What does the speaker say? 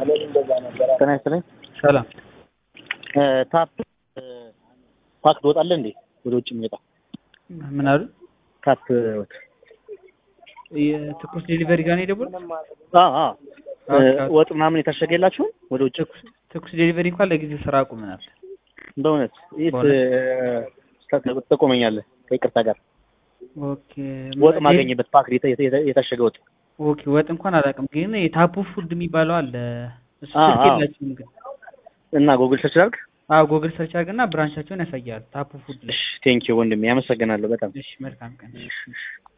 ጤና ይስጥልኝ። ሰላም ታፕ ፓክ ትወጣለህ እንዴ? ወደ ውጭ የሚወጣ ምን አሉ? ታፕ የትኩስ ዴሊቨሪ ጋር ነው የደወሉት? አዎ አዎ ወጥ ምናምን የታሸገ የላችሁም? ወደ ውጭ ትኩስ ዴሊቨሪ እንኳን ለጊዜው ስራ አቁመናል። በእውነት የት ትጠቆመኛለህ? ከይቅርታ ጋር ኦኬ ወጥ ማገኝበት ፓክ የታሸገ ወጥ ኦኬ ወጥ እንኳን አላውቅም፣ ግን የታፑ ፉድ የሚባለው አለ። እሱ አዎ፣ ስልክ አዎ። የላችሁም ግን? እና ጎግል ሰርች ላድርግ? አዎ ጎግል ሰርች አድርግና ብራንቻቸውን ያሳያል። ታፑ ፉድ ላይ። እሺ ቴንኪው ወንድሜ፣ ያመሰግናለሁ በጣም እሺ መልካም ቀን። እሺ፣ እሺ።